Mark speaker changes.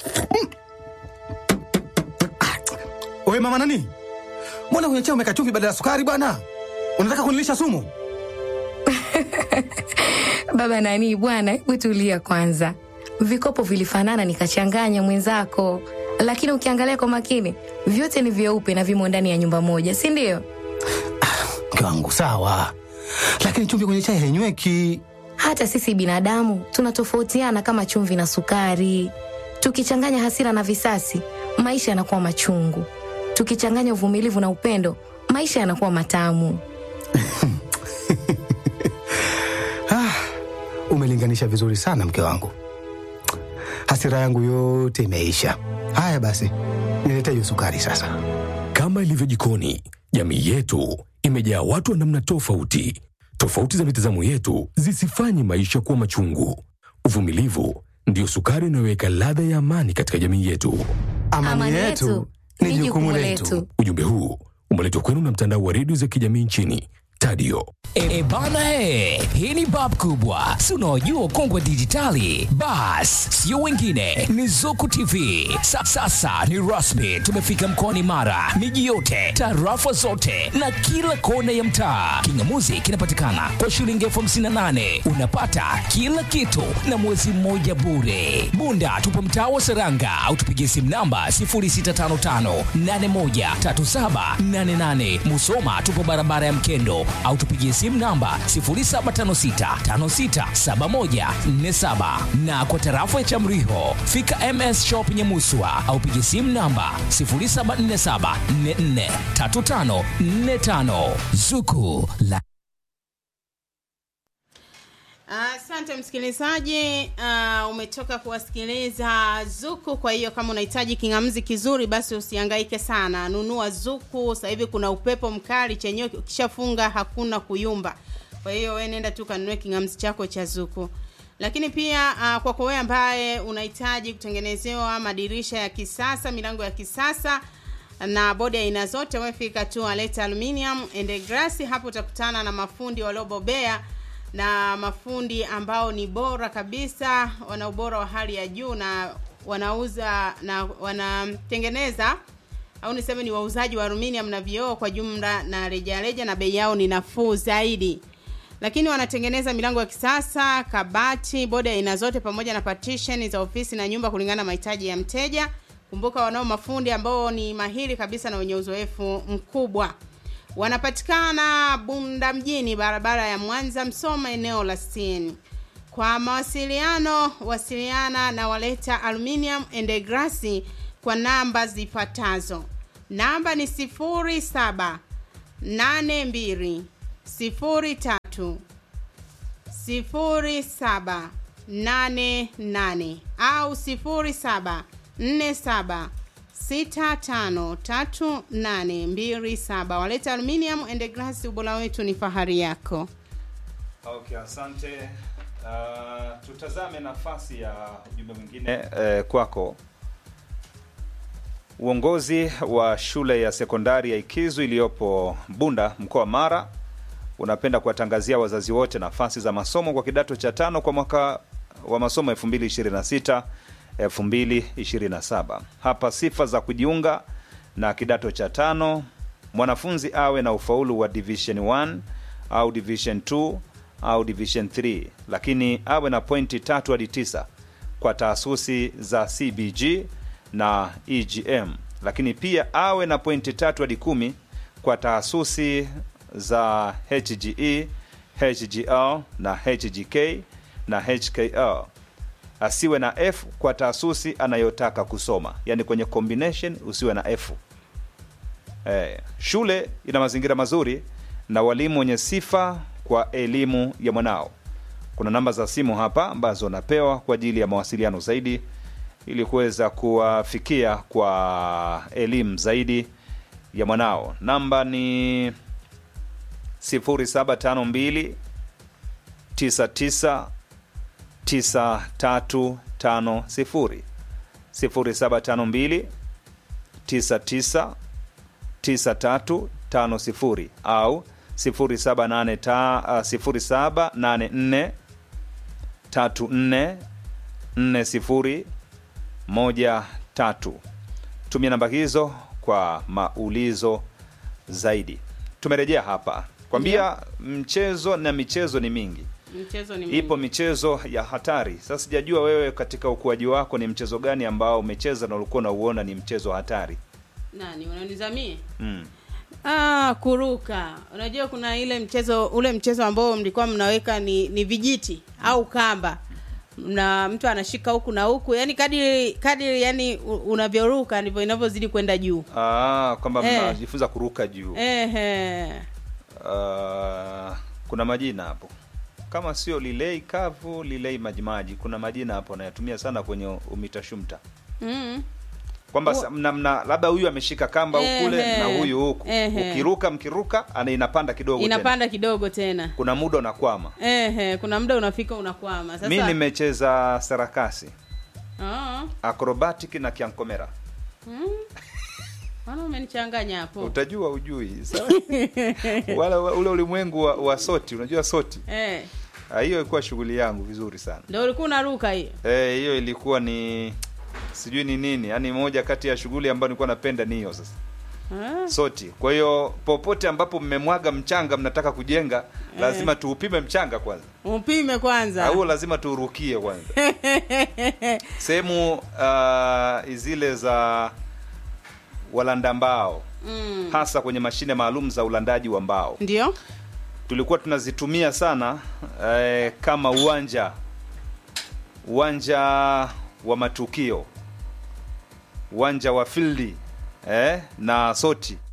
Speaker 1: Wewe mama nani? Mbona kwenye chai umeweka chumvi badala ya sukari bwana? Unataka kunilisha sumu?
Speaker 2: Baba nani bwana, hebu tulia kwanza. Vikopo vilifanana nikachanganya mwenzako, lakini ukiangalia kwa makini vyote ni vyeupe na vimo ndani ya nyumba moja, si ndio?
Speaker 1: Mke wangu sawa, lakini chumvi kwenye chai hainyweki.
Speaker 2: Hata sisi binadamu tunatofautiana kama chumvi na sukari. Tukichanganya hasira na visasi, maisha yanakuwa machungu. Tukichanganya uvumilivu na upendo, maisha yanakuwa matamu.
Speaker 1: Ah, umelinganisha vizuri sana mke wangu, hasira yangu yote imeisha. Haya basi, nilete hiyo sukari sasa.
Speaker 3: Kama ilivyo jikoni, jamii yetu imejaa watu wa namna tofauti. Tofauti za mitazamo yetu zisifanye maisha kuwa machungu. Uvumilivu ndiyo sukari inayoweka ladha ya amani katika jamii yetu.
Speaker 1: Amani, yetu ni jukumu letu.
Speaker 3: Ujumbe huu umeletwa kwenu na mtandao wa redio za kijamii nchini Tadio.
Speaker 4: E bana he, hii ni bab kubwa, si unaojua ukongwe dijitali. Bas, sio wengine, ni Zuku TV. Sa, sasa ni rasmi, tumefika mkoani Mara, miji yote, tarafa zote na kila kona ya mtaa. Kingamuzi kinapatikana kwa shilingi elfu hamsini na nane unapata kila kitu na mwezi mmoja bure. Bunda tupo mtaa wa Seranga au tupigie simu namba 0655813788. Musoma tupo barabara ya Mkendo au tupigie simu namba 0756567147 na kwa tarafa ya Chamriho fika MS Shop Nyamuswa au pigie simu namba 0747443545 Zuku la
Speaker 5: Asante msikilizaji, uh, umetoka kuwasikiliza Zuku. Kwa hiyo kama unahitaji kingamzi kizuri, basi usihangaike sana, nunua Zuku. Sasa hivi kuna upepo mkali, chenyewe ukishafunga hakuna kuyumba. Kwa hiyo wewe nenda tu kanunue kingamzi chako cha Zuku. Lakini pia uh, kwako wewe ambaye unahitaji kutengenezewa madirisha ya kisasa, milango ya kisasa na bodi aina zote, wewe fika tu Aleta Aluminium and Glass. Hapo utakutana na mafundi waliobobea na mafundi ambao ni bora kabisa, wana ubora wa hali ya juu na wanauza na wanatengeneza au niseme ni wauzaji wa aluminium na vioo kwa jumla na rejareja, na bei yao ni nafuu zaidi. Lakini wanatengeneza milango ya kisasa, kabati, bodi aina zote, pamoja na partition za ofisi na nyumba kulingana na mahitaji ya mteja. Kumbuka, wanao mafundi ambao ni mahiri kabisa na wenye uzoefu mkubwa wanapatikana Bunda mjini, barabara ya Mwanza Msoma, eneo la Steni. Kwa mawasiliano, wasiliana na Waleta Aluminium and Glass kwa namba zifuatazo. Namba ni 07 82 03 07 88 au 07 47 653827 Waleta Aluminium and Glass, ubora wetu ni fahari yako.
Speaker 6: Okay, asante. Uh, tutazame nafasi ya ujumbe mwingine eh, kwako. Uongozi wa shule ya sekondari ya Ikizu iliyopo Bunda mkoa wa Mara unapenda kuwatangazia wazazi wote nafasi za masomo kwa kidato cha tano kwa mwaka wa masomo 2026 2027. Hapa sifa za kujiunga na kidato cha tano: mwanafunzi awe na ufaulu wa division 1 au division 2 au division 3, lakini awe na pointi tatu hadi tisa kwa taasisi za CBG na EGM, lakini pia awe na pointi tatu hadi kumi kwa taasisi za HGE, HGL na HGK na HKL asiwe na F kwa taasisi anayotaka kusoma, yaani kwenye combination usiwe na F. Eh, shule ina mazingira mazuri na walimu wenye sifa kwa elimu ya mwanao. Kuna namba za simu hapa ambazo napewa kwa ajili ya mawasiliano zaidi ili kuweza kuwafikia kwa elimu zaidi ya mwanao. Namba ni 0752 99 9350 0752 99 9350 au 0784 34 40 moja tatu tumia namba hizo kwa maulizo zaidi tumerejea hapa kwambia mchezo na michezo ni mingi
Speaker 5: mchezo ni
Speaker 6: ipo
Speaker 5: mingi.
Speaker 6: michezo ya hatari sasa sijajua wewe katika ukuaji wako ni mchezo gani ambao umecheza na ulikuwa unauona ni mchezo hatari
Speaker 5: nani unanizamie
Speaker 6: mm.
Speaker 5: Ah, kuruka. Unajua kuna ile mchezo ule mchezo ambao mlikuwa mnaweka ni, ni vijiti au kamba na mtu anashika huku na huku, yani kadiri kadiri yani u- unavyoruka ndivyo inavyozidi kwenda juu.
Speaker 6: ah, kwamba
Speaker 5: Eh.
Speaker 6: mnajifunza kuruka juu
Speaker 5: Ehe.
Speaker 6: Ah, kuna majina hapo kama sio lilei kavu lilei majimaji kuna majina hapo nayatumia sana kwenye umitashumta
Speaker 5: Mm.
Speaker 6: kwamba sa- mna, mna labda huyu ameshika kamba
Speaker 5: Ehe.
Speaker 6: kule na huyu huku
Speaker 5: Ehe.
Speaker 6: ukiruka mkiruka ana inapanda kidogo tena.
Speaker 5: Inapanda kidogo tena.
Speaker 6: kuna muda unakwama
Speaker 5: Ehe, kuna muda unafika unakwama. Sasa
Speaker 6: mi nimecheza sarakasi
Speaker 5: Ah.
Speaker 6: acrobatic na kiankomera
Speaker 5: Maana umenichanganya hapo.
Speaker 6: utajua ujui Sawa? wala wa- ule ulimwengu wa, wa soti unajua soti
Speaker 5: Eh.
Speaker 6: Ah, hiyo ilikuwa shughuli yangu vizuri sana
Speaker 5: Ndio ulikuwa unaruka hiyo.
Speaker 6: Eh, hiyo ilikuwa ni sijui ni nini yaani moja kati ya shughuli ambayo nilikuwa napenda ni hiyo sasa
Speaker 5: Ah.
Speaker 6: soti kwa hiyo popote ambapo mmemwaga mchanga mnataka kujenga lazima tuupime mchanga kwanza
Speaker 5: Upime kwanza.
Speaker 6: au lazima tuurukie kwanza sehemu uh, zile za walanda mbao
Speaker 5: Mm.
Speaker 6: hasa kwenye mashine maalum za ulandaji wa mbao
Speaker 5: Ndio?
Speaker 6: tulikuwa tunazitumia sana eh, kama uwanja uwanja wa matukio uwanja wa fildi eh, na soti